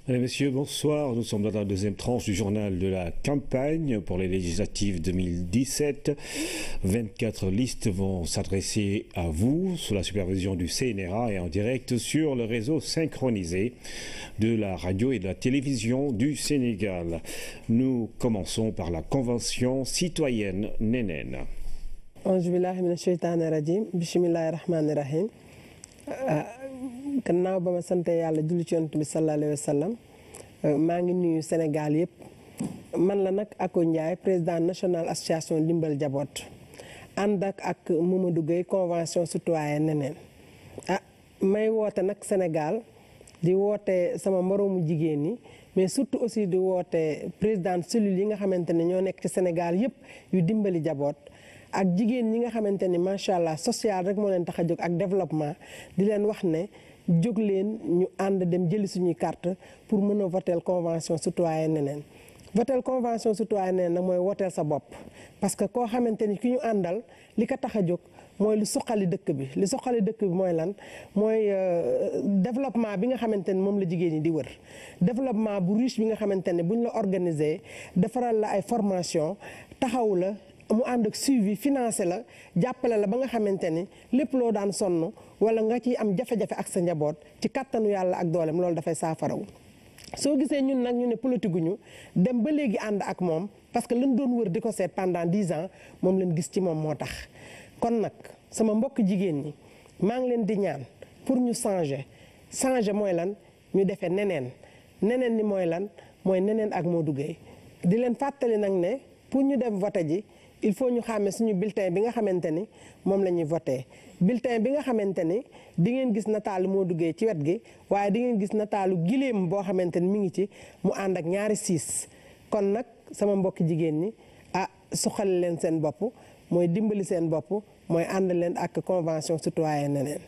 Mesdames, Messieurs, bonsoir. Nous sommes dans la deuxième tranche du journal de la campagne pour les législatives 2017. 24 listes vont s'adresser à vous sous la supervision du CNRA et en direct sur le réseau synchronisé de la radio et de la télévision du Sénégal. Nous commençons par la convention citoyenne Nénen. gannaaw ba ma sante yàlla julli ci yonent bi sallallahu alayhi wa sallam maa ngi nuyu Sénégal yëpp man la nag Ako Ndiaye président national association Ndimbal Jaboot ànd ak ak Mamadou Gueye convention citoyenne neneen ah may woote nag Sénégal di woote sama moroomu jigéen ñi mais surtout aussi di woote président cellule yi nga xamante ne ñoo nekk ci Sénégal yëpp yu dimbali jaboot ak jigéen ñi nga xamante ni macha allah social rek moo leen tax a jóg ak développement di leen wax ne jóg leen ñu ànd dem jëli suñuy carte pour mën a voter convention citoyenne neneen voter convention citoyenne neneen nag mooy woteel sa bopp parce que koo xamante ni ki ñu àndal li ko tax a jóg mooy lu suqali dëkk bi li suqali dëkk bi mooy lan mooy développement bi nga xamante ni moom la jigéen ñi di wër développement bu riche bi nga xamante ne buñ la organiser defaral la ay formation taxaw la mu ànd ak suivi financé la jàppale la ba nga xamante ni lépp loo daan sonn wala nga ciy am jafe-jafe ak sa njaboot ci kattanu yàlla ak doolem loolu dafay saafarawu soo gisee ñun nag ñu ne politique gu ñu dem ba léegi ànd ak moom parce que lañ doon wër di ko seet pendant dix ans moom lañ gis ci moom moo tax. kon nag sama mbokk jigéen ñi maa ngi leen di ñaan pour ñu changer changer mooy lan ñu defee neneen neneen ni mooy lan mooy neneen ak Modou Gueye di leen fàttali nag ne pour ñu dem vote ji. il faut ñu xàmme suñu bulletin bi nga xamante ni moom la ñuy voté bulletin bi nga xamante ni di ngeen gis nataalu moo duggee ci wet gi waaye di ngeen gis nataalu giléem boo xamante ni mi ngi ci mu ànd ak ñaari siis kon nag sama mbokki jigéen ñi ah suqali leen seen bopp mooy dimbali seen bopp mooy ànd leen ak convention citoyenne neneen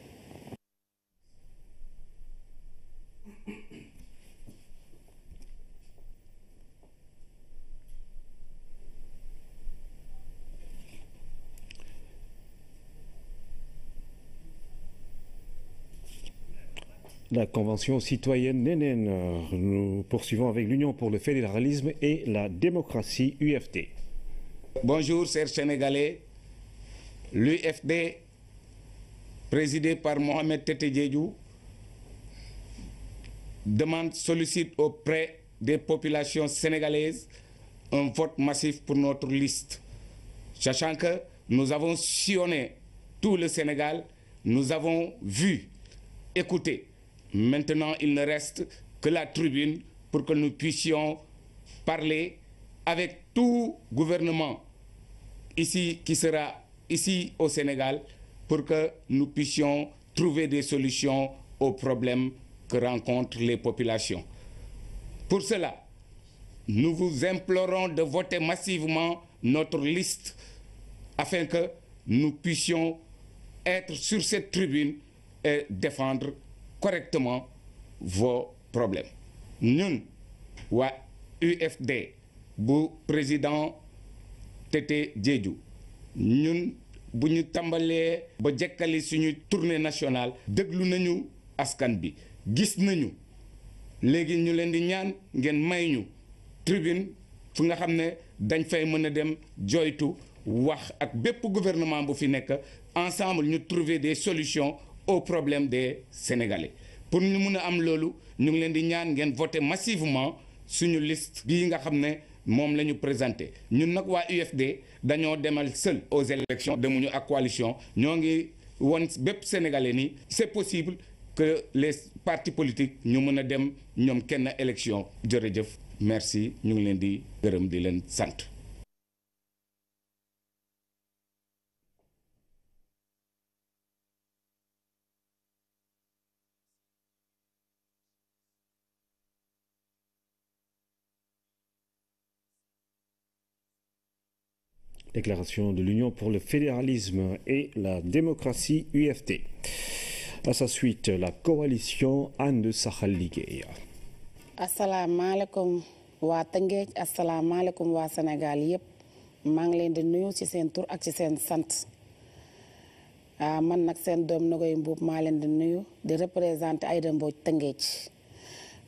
La Convention citoyenne Nénen. Nous poursuivons avec l'Union pour le fédéralisme et la démocratie UFD. Bonjour, chers Sénégalais. L'UFD, présidé par Mohamed Tete Diédiou, demande, sollicite auprès des populations sénégalaises un vote massif pour notre liste. Sachant que nous avons sillonné tout le Sénégal, nous avons vu, écouté, Maintenant, il ne reste que la tribune pour que nous puissions parler avec tout gouvernement ici qui sera ici au Sénégal pour que nous puissions trouver des solutions aux problèmes que rencontrent les populations. Pour cela, nous vous implorons de voter massivement notre liste afin que nous puissions être sur cette tribune et défendre correctement vos problèmes ñun waa UFD bu président Tete Diédiou ñun bu ñu tàmbalee ba jekkali suñu tournée nationale déglu nañu askan bi gis nañu léegi ñu leen di ñaan ngeen may ñu tribune fu nga xam ne dañ fay mën a dem joytu wax ak bépp gouvernement bu fi nekk ensemble ñu trouver des solutions aux problèmes des Sénégalais pour ñu mun a am loolu ñu ngi leen di ñaan ngeen voter massivement suñu liste bii nga xam ne moom la ñu présenté ñun nag waa UFD dañoo demal seul aux élections demuñu ak coalition ñoo ngi won bépp Sénégalais ni c'est possible que les partis politiques ñu mën a dem ñoom kenn élection jërëjëf merci ñu ngi leen di gërëm di leen sant. Déclaration de l'Union pour le fédéralisme et la démocratie UFT. À sa suite, la coalition And Saxal Liggéey. asalaamaaleykum waa Tëngéej asalaamaaleykum waa Sénégal yëpp maa ngi leen di nuyu ci seen tur ak ci seen sant ah man nag seen doom Nogoy Mbuub maa leen di nuyu di représenté Aïda Mbodj Tëngéej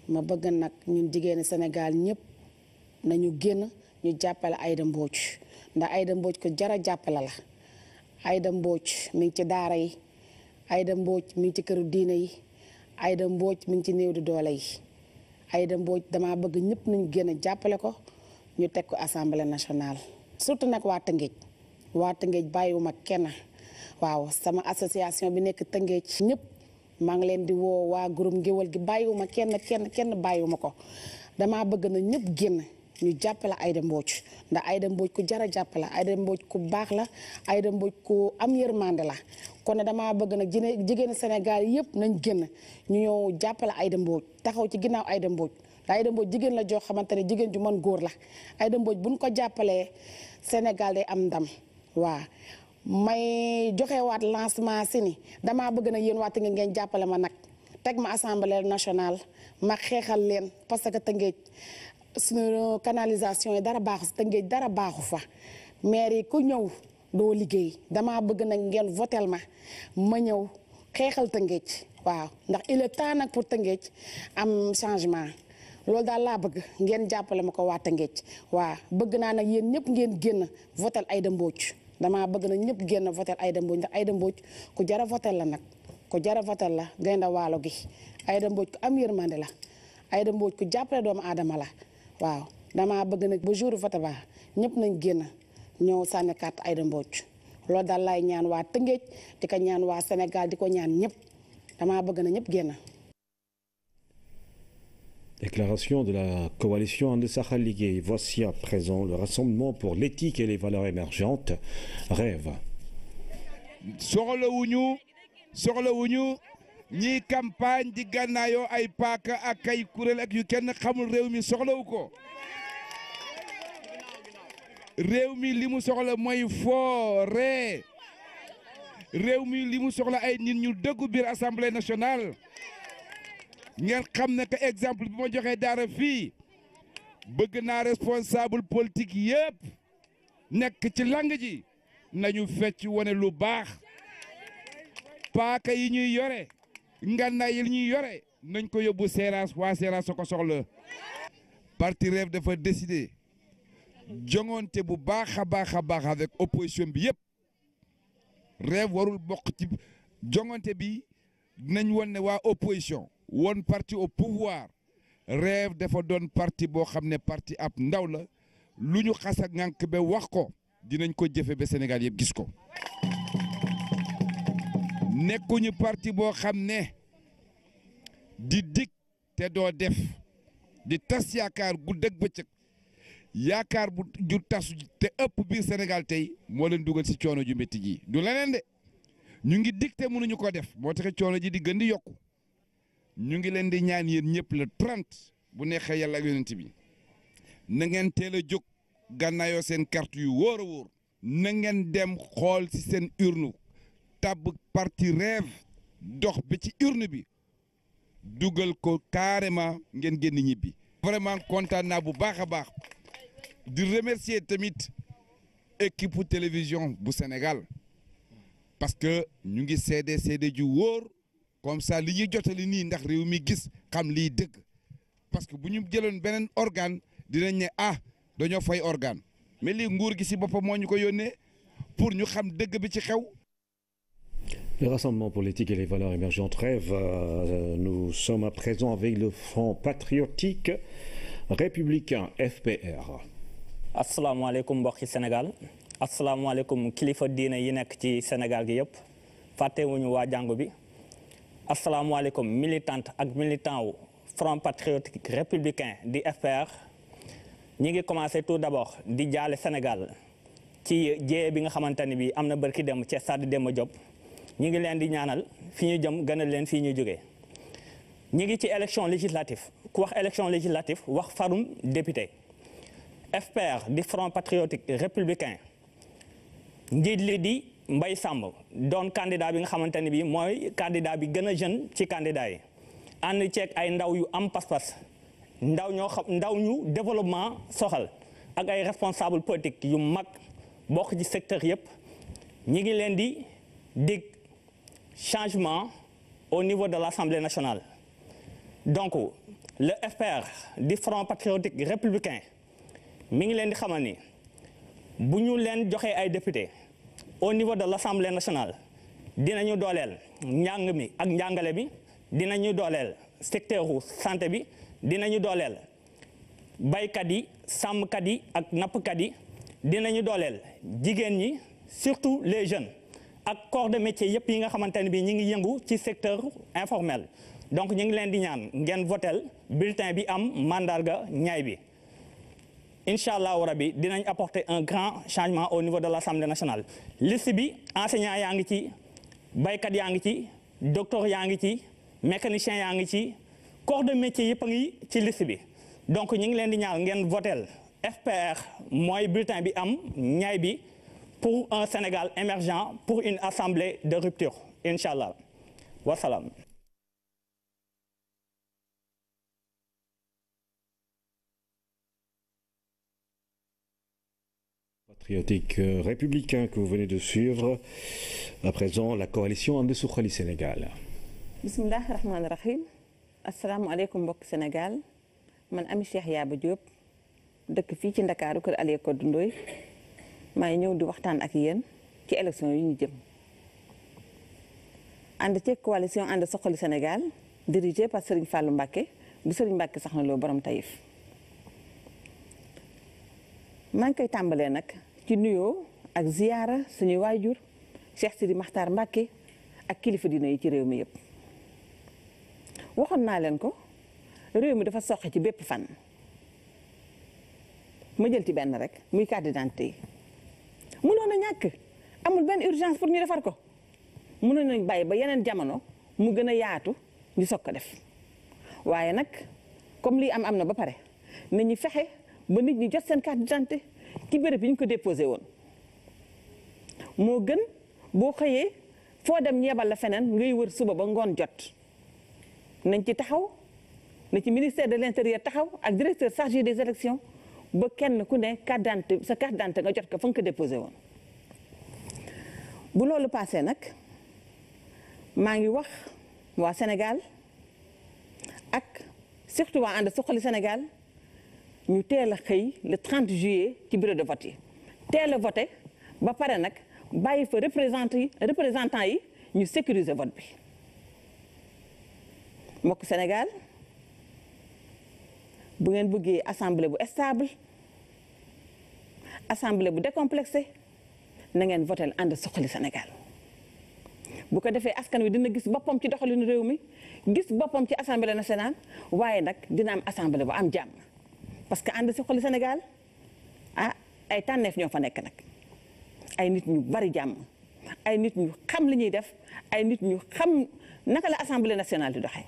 ma bëgg nag ñun jigéeni Sénégal ñëpp nañu génn ñu jàppale Aïda Mbodj ndax Aïda Mbodj ko jara jàppale la Aïda Mbodj mi ngi ci daara yi Aïda Mbodj mi ngi ci këru diine yi Aïda Mbodj mi ngi ci néew di doole yi Aïda Mbodj dama bëgg ñëpp nañu génn jàppale ko ñu teg ko assemblée nationale surtout nag waa Tëngéej waa Tëngéej bàyyiwuma kenn waaw sama association bi nekk Tëngéej ñëpp maa ngi leen di woo waa groupe ngéwal gi bàyyiwuma kenn kenn kenn bàyyiwuma ko damaa bëgg na ñëpp génn ñu jàppale Aïda Mbodj ndax Aïda Mbodj ku jara jàppale Aïda Mbodj ku baax la Aïda Mbodj ku am yërmande la kon ne damaa bëgg nag jine jigéen Sénégal yëpp nañ génn ñu ñëw jàppale Aïda Mbodj taxaw ci ginnaaw Aïda Mbodj ndax Aïda Mbodj jigéen la joo xamante ne jigéen ju mën góor la Aïda Mbodj buñ ko jàppalee Sénégal day am ndam waaw may joxewaat lancement si ni damaa bëgg nag yéen waa Tëngéej ngeen jàppale ma nag teg ma assemblée nationale ma xeexal leen parce que Tëngéej suñu canalisation yi dara baaxu si Tëngéej dara baaxu fa maire yi ku ñëw doo liggéey damaa bëgg nag ngeen votel ma ma ñëw xeexal Tëngéej waaw ndax il est temps nag pour Tëngéej am changement loolu daal laa bëgg ngeen jàppale ma ko waa Tëngéej waaw bëgg naa nag yéen ñëpp ngeen génn votel Aïda Mbodj damaa bëgg na ñëpp génn votel Aïda Mbodj ndax Aïda Mbodj ku jara votel la nag ku jara votel la gaynde waalo gi Aïda Mbodj ku am yërmande la Aïda Mbodj ku jàppale doomu aadama la waaw damaa bëgg nag ba jour vote ba ñëpp nañ génn ñëw sànni carte Aïda Mbodj loolu daal laay ñaan waa Tëngéej di ko ñaan waa Sénégal di ko ñaan ñëpp damaa bëgg na ñëpp génn Déclaration de la coalition And Sahel Ligue. Voici à présent le Rassemblement pour l'éthique et les valeurs émergentes. Rêve. soxlawuñu soxlawuñu ñiy campagne di gànnaayoo ay paaka ak ay kuréel ak yu kenn xamul réew mi soxlawu ko réew mi li mu soxla mooy foore réew mi li mu soxla ay nit ñu dëggu biir assemblée nationale ngeen xam ne que exemple bi ma joxee daara fii bëgg naa responsable politique yëpp nekk ci lang ji nañu fecc wane lu baax paaka yi ñuy yore ngànnaay yi ñuy yore nañ ko yóbbu seeraas waa seeraas soo ko soxla parti Rêve dafa décider joŋonte bu baax a baax a baax avec opposition bi yëpp Rêve warul bokk ci joŋonte bi nañ won ne waa opposition woon parti au pouvoir Rêve dafa doon parti boo xam ne parti ab ndaw la lu ñu xas a ŋànk ba wax ko dinañ ko jëfe ba Sénégal yëpp gis ko nekkuñu parti boo xam ne di dig te doo def di tas yaakaar guddeeg bëccëg yaakaar bu ju tasu te ëpp biir Sénégal tey moo leen dugal ci coono ju métti ji du leneen de ñu ngi dig te mënuñu ko def moo tax coono ji di gën di yokku ñu ngi leen di ñaan yéen ñëpp le 30 bu neexee yàlla ak yonent bi na ngeen teel a jóg gànnaayoo seen carte yu wóor a wóor na ngeen dem xool ci seen urne tabb parti Rêve dox bi ci urne bi dugal ko carrément ngeen génn ñibbi. vraiment kontaan naa bu baax a baax di remercier tamit équipe télévision bu Sénégal parce que ñu ngi seede seede ju wóor comme ça li ñuy jotali nii ndax réew mi gis xam liy dëgg parce que bu ñu jëloon beneen organe dinañ ne ah dañoo fay organe mais lii nguur gi ci boppam moo ñu ko yónnee pour ñu xam dëgg bi ci xew. Le Rassemblement pour l'éthique et les valeurs émergentes rêve. Euh, nous sommes à présent avec le Front patriotique républicain FPR. asalaamaaleykum mbokki Sénégal asalaamaaleykum kilifa diine yi nekk ci Sénégal gi yëpp fàttewuñu waa jàngu bi asalaamaaleykum militante ak militant wu Front patriotique républicain di FPR ñi ngi commencé tout d'abord di jaale Sénégal ci jéye bi nga xamante ni bi am na bërki dem ci stade Demba Diop ñi ngi leen di ñaanal fi ñu jëm gënal leen fii ñu jógee ñi ngi ci élection législative ku wax élection législative wax farum député FPR di Front patriotique républicain njiit li di Mbaye Samb doon candidat bi nga xamante ni bi mooy candidat bi gën a jeune ci candidat yi ànd ceeg ay ndaw yu am pas-pas ndaw ñoo xam ndaw ñu développement soxal ak ay responsable politique yu mag bokk ci secteur yëpp ñi ngi leen di dig changement au niveau de l'Assemblée nationale donc le FPR di Front Patriotique Républicain mi ngi leen di xamal ni bu ñu leen joxee ay député au niveau de l'Assemblée nationale dinañu dooleel njàng mi ak njàngale bi dinañu dooleel secteur u santé bi dinañu dooleel baykat yi sàmmkat yi ak nappkat yi dinañu dooleel jigéen ñi surtout les jeunes ak corps de métier yëpp yi nga xamante ne bi ñi ngi yëngu ci secteur informel donc ñu ngi leen di ñaan ngeen votel bulletin bi am mandarga ñaay bi incha allahu rabi dinañ apporter un grand changement au niveau de l'Assemblée nationale liste bi enseignant yaa ngi ci baykat yaa ngi ci docteur yaa ngi ci mécanicien yaa ngi ci corps de métier yëpp a ngi ci liste bi donc ñu ngi leen di ñaan ngeen votel FPR mooy bulletin bi am ñaay bi pour un Sénégal émergent pour une assemblée de rupture incha allah wasalaam. patriotique républicain que vous venez de suivre. À présent, la coalition And Suxali Sénégal. bisimilah rahmaani rahim asalaamualeykum mbokk Sénégal man Ami Cheikh Yaba Diop dëkk fii ci Ndakaaru kër Aliou Codou Ndoye maa ngi ñëw di waxtaan ak yéen ci élection yi ñu jëm. ànd ci coalition And Suxali Sénégal dirigée par Serigne Fallou Mbacké bu Serigne Mbacké sax na loo borom Taïf. maa ngi koy tàmbalee nag ci nuyoo ak ziyaara suñuy waajur Cheikh Sidi Makhtar Mbacké ak kilifa dina yi ci réew mi yëpp waxoon naa leen ko réew mi dafa soxe ci bépp fan ma jël ci benn rek muy carte d'identité yi mënoon a ñàkk amul benn urgence pour ñu defar ko mënoon nañ bàyyi ba yeneen jamono mu gën a yaatu ñu soog ko def waaye nag comme lii am am na ba pare nañu fexe ba nit ñi jot seen carte d'identité ci béréb yi ñu ko déposé woon moo gën boo xëyee foo dem yebal la feneen ngay wër suba ba ngoon jot nañ ci taxaw na ci ministère de l'intérieur taxaw ak directeur chargé des élections ba kenn ku ne carte d'identité sa carte d'identité nga jot ko fa nga ko déposé woon bu loolu passé nag maa ngi wax waa Sénégal ak surtout waa ànd suqali Sénégal ñu teel a xëy le 30 juillet ci bureau de vote yi teel a voté ba pare nag bàyyi fa représentant yi représentant yi ñu sécuriser vote bi mbokk Sénégal bu ngeen bëggee assemblée bu stable assemblée bu décomplexé na ngeen votel ànd suqali Sénégal bu ko defee askan wi dina gis boppam ci doxalinu réew mi gis boppam ci assemblée nationale waaye nag dina am assemblée bu am jàmm parce que ànd suqali Sénégal ah ay tànneef ñoo fa nekk nag ay nit ñu bari jàmm ay nit ñu xam li ñuy def ay nit ñu xam naka la assemblée nationale di doxee.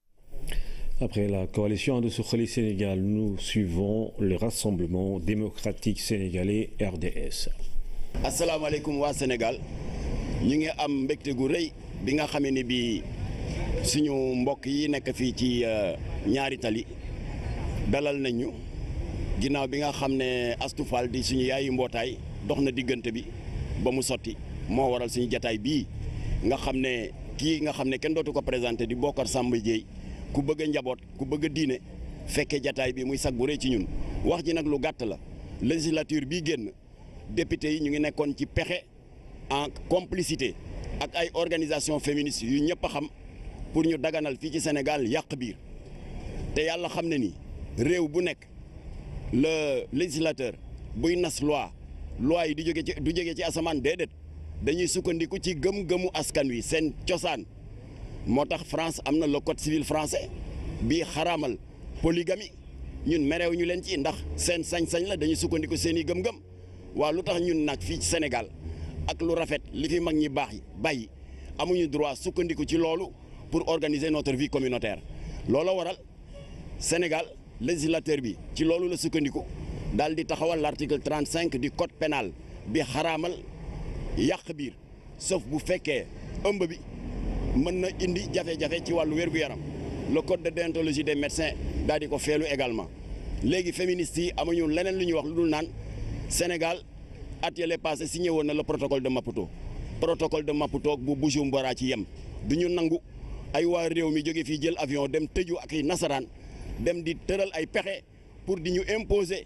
Après la coalition de Sukhali Sénégal, nous suivons le Rassemblement démocratique sénégalais RDS. asalaamaaleykum waa Sénégal ñu ngi am mbégte gu rëy bi nga xamee ni bii suñu mbokk yi nekk fii ci ñaari tali dalal nañ ñu ginnaaw bi nga xam ne Astou Fall di suñu yaayu mbootaay dox na diggante bi ba mu sotti moo waral suñu jataay bii nga xam ne kii nga xam ne kenn dootu ko présenté di Bokar Samba Dièye ku bëgg a njaboot ku bëgg a diine fekkee jataay bi muy sag bu rëy ci ñun wax ji nag lu gàtt la législature bii génn député yi ñu ngi nekkoon ci pexe en complicité ak ay organisation féministes yu ñëpp a xam pour ñu daganal fii ci Sénégal yàq biir te yàlla xam ne ni réew bu nekk le législateur buy nas loi loi yi di jóge ci du jóge ci asamaan déedéet dañuy sukkandiku ci gëm-gëmu askan wi seen cosaan moo tax France am na le code civil français bii xaraamal polygamie ñun merew ñu leen ci ndax seen sañ-sañ la dañuy sukkandiku seen i gëm-gëm waaw lu tax ñun nag fii ci Sénégal ak lu rafet li fi mag ñi baax yi bàyyi amuñu droit sukkandiku ci loolu pour organiser notre vie communautaire loolu waral Sénégal législateur bi ci loolu la sukkandiku daal di taxawal l'article 35 du code pénal bi xaraamal yàq biir sauf bu fekkee ëmb bi mën na indi jafe-jafe ci wàllu wér-gu-yaram le code de déontologie des médecins daal di ko feelu également léegi féministes yi amuñu leneen lu ñuy wax lu dul naan Sénégal at yële passé signé woon na le protocole de Maputo protocole de Maputo bu Bujumbura ci yem du ñu nangu ay waa réew mi jóge fii jël avion dem tëju ak i nasaraan dem di tëral ay pexe pour di ñu imposer.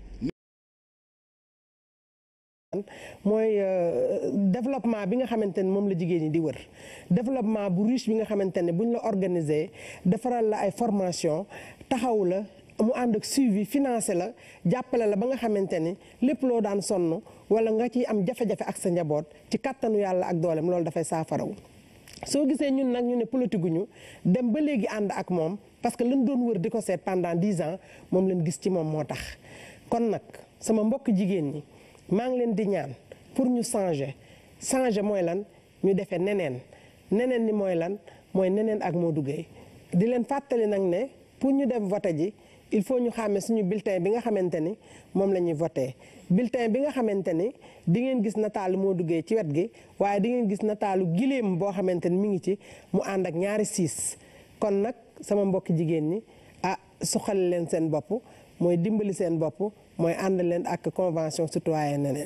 mooy développement bi nga xamante ne moom la jigéen ñi di wër développement bu riche bi nga xamante ne buñ la organiser defaral la ay formation taxaw la mu ànd ak suivi financé la jàppale la ba nga xamante ni lépp loo daan sonn wala nga ciy am jafe-jafe ak sa njaboot ci kattanu yàlla ak dooleem loolu dafay saafarawu soo gisee ñun nag ñu ne politique ñu dem ba léegi ànd ak moom parce que lañ doon wër di ko seet pendant dix ans moom lañ gis ci moom moo tax kon nag sama mbokk jigéen ñi maa ngi leen di ñaan pour ñu changer changer mooy lan ñu defee neneen neneen ni mooy lan mooy neneen ak moo duggee di leen fàttali nag ne pour ñu dem voté ji il faut ñu xàmme suñu bulletin bi nga xamante ni moom la ñuy voté bulletin bi nga xamante ni di ngeen gis nataalu moo duggee ci wet gi waaye di ngeen gis nataalu giléem boo xamante ni mi ngi ci mu ànd ak ñaari siis kon nag sama mbokki jigéen ñi ah suxali leen seen bopp mooy dimbali seen bopp mooy ànd leen ak convention citoyenne neneen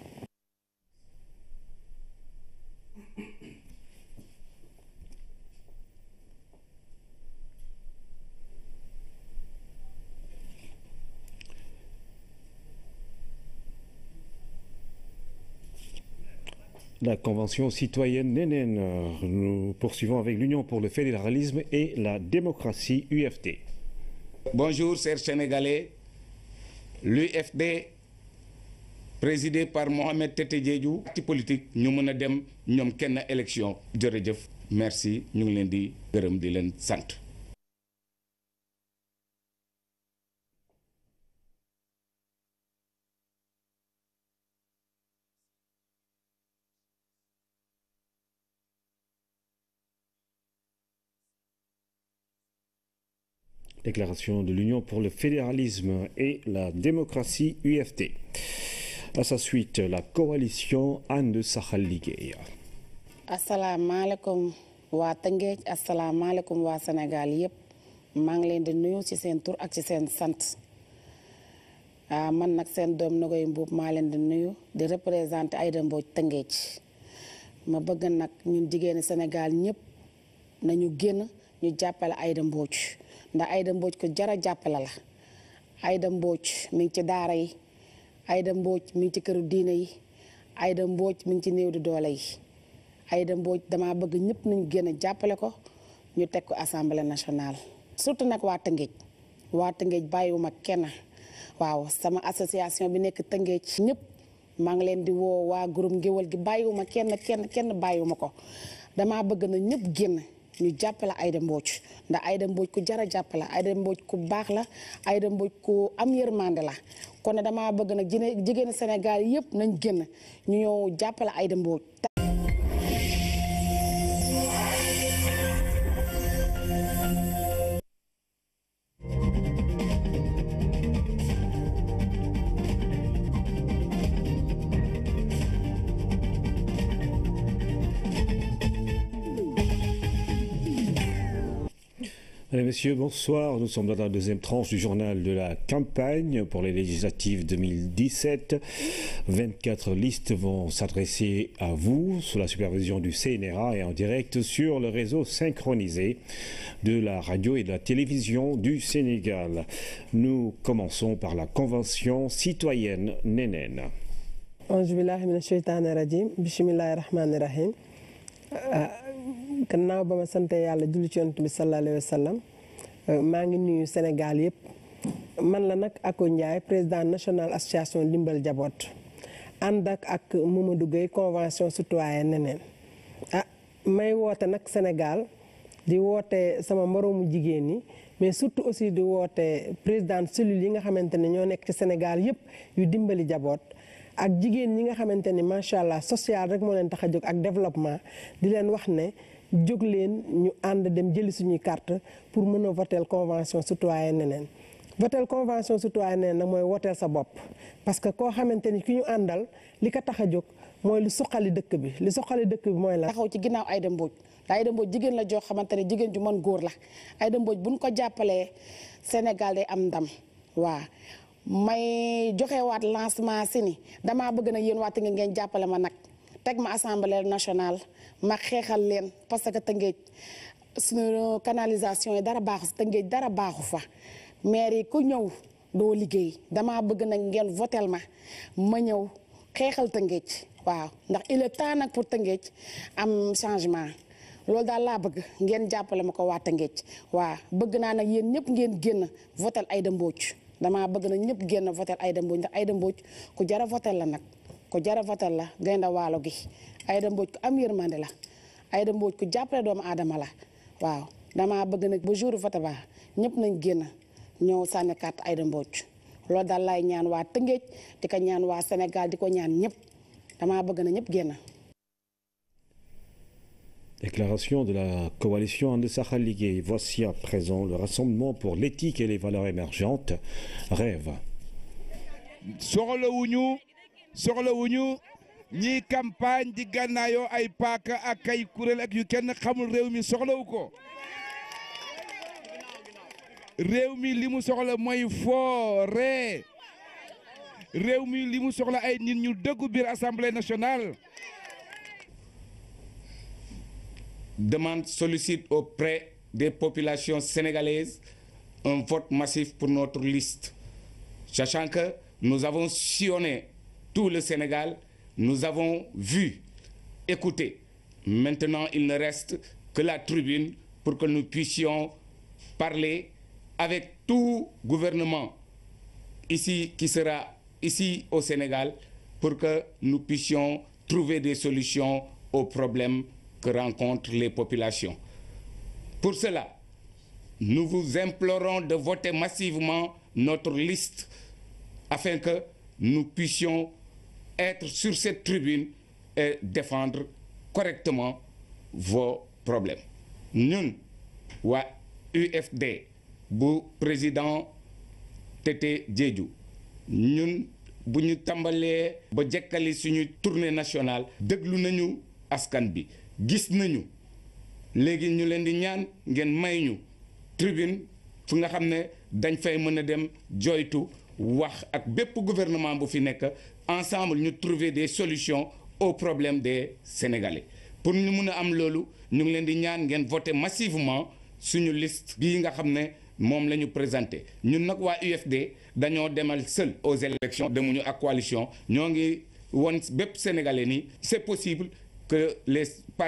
La Convention citoyenne Nénen. Nous poursuivons avec l'Union pour le fédéralisme et la démocratie UFD. Bonjour, chers Sénégalais. L'UFD, présidé par Mohamed Tete Diédhiou, parti politique ñu mën a dem ñoom kenn élection jërëjëf merci ñu ngi leen di gërëm di leen sant. Déclaration de l'Union pour le fédéralisme et la démocratie UFD. À sa suite, la coalition And Saxal Liggéey. asalaamaaleykum waa Tëngéej asalaamaaleykum waa Sénégal yëpp maa ngi leen di nuyu ci seen tur ak ci seen sant ah man nag seen doom Nogoy Mbuub maa leen di nuyu di représenté Aïda Mbodj Tëngéej ma bëgg nag ñun jigéeni Sénégal ñëpp nañu génn ñu jàppale Aïda Mbodj ndax Aïda Mbodj ko jara jàppale la Aïda Mbodj mi ngi ci daara yi Aïda Mbodj mi ngi ci këru diine yi Aïda Mbodj mi ngi ci néew di doole yi Aïda Mbodj dama bëgg ñëpp nañu génn jàppale ko ñu teg ko assemblée nationale surtout nag waa Tëngéej waa Tëngéej bàyyiwuma kenn waaw sama association bi nekk Tëngéej ñëpp maa ngi leen di woo waa groupe ngéwal gi bàyyiwuma kenn kenn kenn bàyyiwuma ko dama bëgg na ñëpp génn ñu jàppale Aïda Mbodj ndax Aïda Mbodj ku jara jàppale Aïda Mbodj ku baax la Aïda Mbodj ku am yërmande la kon nag dama bëgg nag jigéen Sénégal yëpp nañ génn ñu ñëw jàppale Aïda Mbodj Mesdames, Messieurs, bonsoir. Nous sommes dans la deuxième tranche du journal de la campagne pour les législatives 2017. 24 listes vont s'adresser à vous sous la supervision du CNRA et en direct sur le réseau synchronisé de la radio et de la télévision du Sénégal. Nous commençons par la convention citoyenne Nénen. gannaaw ba ma sante yàlla julli ci yonent bi sallallahu alayhi wa sallam maa ngi nuyu Sénégal yëpp man la nag Ako Ndiaye président national association Ndimbal Jaboot ànd ak ak Mamadou Gueye convention citoyenne neneen ah may woote nag Sénégal di woote sama moroomu jigéen ñi mais surtout aussi di woote président cellule yi nga xamante ne ñoo nekk ci Sénégal yëpp yu dimbali jaboot ak jigéen ñi nga xamante ni macha allah social rek moo leen tax a jóg ak développement di leen wax ne jóg leen ñu ànd dem jëli suñuy carte pour mën a voter convention citoyenne neneen voter convention citoyenne neneen nag mooy woteel sa bopp. parce que koo xamante ni ki ñu àndal li ko tax a jóg mooy lu suqali dëkk bi li suqali dëkk bi mooy la. taxaw ci ginnaaw Aïda Mbodj ndax Aïda Mbodj jigéen la joo xamante ne jigéen ju mën góor la Aïda Mbodj buñ ko jàppalee Sénégal day am ndam waa may joxewaat lancement si ni damaa bëgg na yéen waa Tëngéej ngeen jàppale ma nag teg ma assemblée nationale ma xeexal leen parce que Tëngéej suñu canalisation yi dara baaxu si Tëngéej dara baaxu fa maire yi ku ñëw doo liggéey damaa bëgg nag ngeen votel ma ma ñëw xeexal Tëngéej waaw ndax il est temps nag pour Tëngéej am changement loolu daal laa bëgg ngeen jàppale ma ko waa Tëngéej waaw bëgg naa nag yéen ñëpp ngeen génn votel Aïda Mbodj damaa bëgg nag ñëpp génn votel Aïda Mbodj ndax Aïda Mbodj ku jara votel la nag ku jara votel la gaynde waalo gi Aïda Mbodj ku am yërmande la Aïda Mbodj ku jàppale doomu aadama la waaw damaa bëgg nag ba jour vote ba ñëpp nañ génn ñëw sànni carte Aïda Mbodj loolu daal laay ñaan waa Tëngéej di ko ñaan waa Sénégal di ko ñaan ñëpp damaa bëgg na ñëpp génn. Déclaration de la coalition And Sahel Ligue. Voici à présent le Rassemblement pour l'éthique et les valeurs émergentes. Rêve. soxlawuñu soxlawuñu ñiy campagne di gànnaayoo ay paaka ak ay kuréel ak yu kenn xamul réew mi soxlawu ko réew mi li mu soxla mooy foo ree réew mi li mu soxla ay nit ñu dëggu biir assemblée nationale demande sollicite auprès des populations sénégalaises un vote massif pour notre liste. Sachant que nous avons sillonné tout le Sénégal, nous avons vu, écouté. Maintenant, il ne reste que la tribune pour que nous puissions parler avec tout gouvernement ici qui sera ici au Sénégal pour que nous puissions trouver des solutions aux problèmes que rencontrent les populations. Pour cela, nous vous implorons de voter massivement notre liste afin que nous puissions être sur cette tribune et défendre correctement vos problèmes. Ñun waa UFD bu président Tété Diédhiou ñun bu ñu tàmbalee ba jekkali suñu tournée nationale déglu nañu askan bi gis nañu léegi ñu leen di ñaan ngeen may ñu tribune fu nga xam ne dañ fay mën a dem joytu wax ak bépp gouvernement bu fi nekk ensemble ñu trouver des solutions aux problèmes des Sénégalais pour ñu mun a am loolu ñu ngi leen di ñaan ngeen voter massivement suñu liste bii nga xam ne moom la ñu présenté ñun nag waa UFD dañoo demal seul aux élections demuñu ak coalition ñoo ngi won bépp Sénégalais ni c'est possible que les